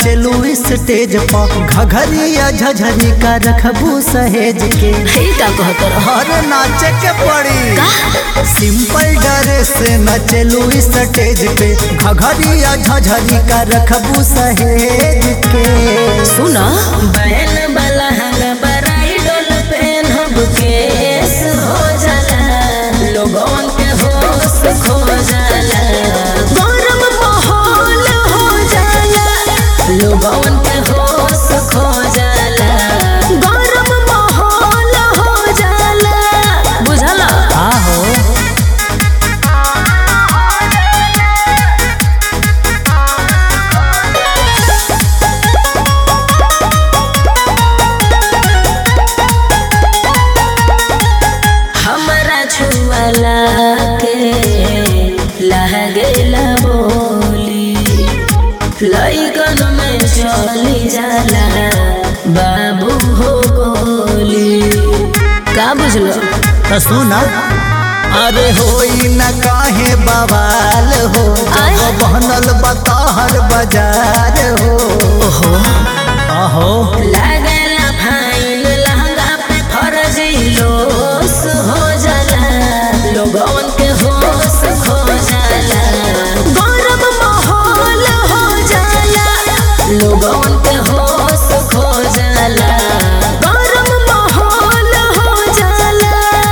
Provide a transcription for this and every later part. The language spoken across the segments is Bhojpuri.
नचलू स्टेज पर घघरिया झझरी का रखबू सहेज के हे का कहत रह हर नाचे के पड़ी सिंपल ड्रेस से नचलू स्टेज पे घघरिया झझरी का रखबू सहेज के सुना बैल वाला हंग बराइडल पेनहब केस हो जाला लोगन के होश खो जाला गरम माहौल हो जाला लोगन के होश खो जाला गरम माहौल हो जाला बुझला आहो हमरा छुअला के लागेला बोली लइकन में चली जाला बाबू हो गोली का बुझलो तो सुना अरे होई न काहे बवाल हो आय। जब बनल बताहर बाजार हो ओहो आहो लागेला फाइन लहंगा पे फर्जी लोस हो जाला लोगन के होश खो जाला गरम माहौल हो जाला लोगन के होश खो जाला गरम माहौल हो जाला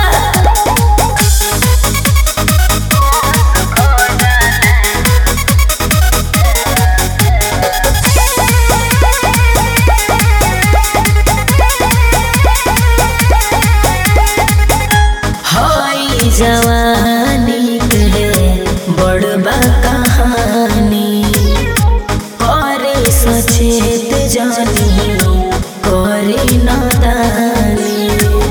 हई जवानी के बड़बा कहानी करे सचेत जानी करे नादानी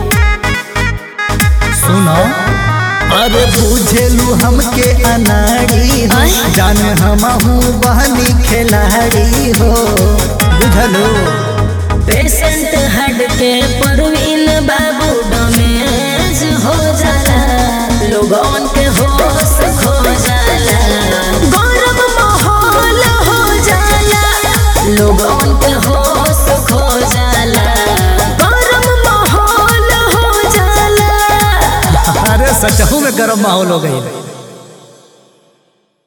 सुनो अरे बुझेलू हमके अनाड़ी हो आय। जान हमहू बहनी खिलाड़ी हो बुझलो पेशेंट हट के परवीन बाबू डमेज हो जाला लोगन के होश खो जाला गरम माहौल हो जाला लोगन के होश खो जाला गरम माहौल हो जाला अरे सचहू में गरम माहौल हो गई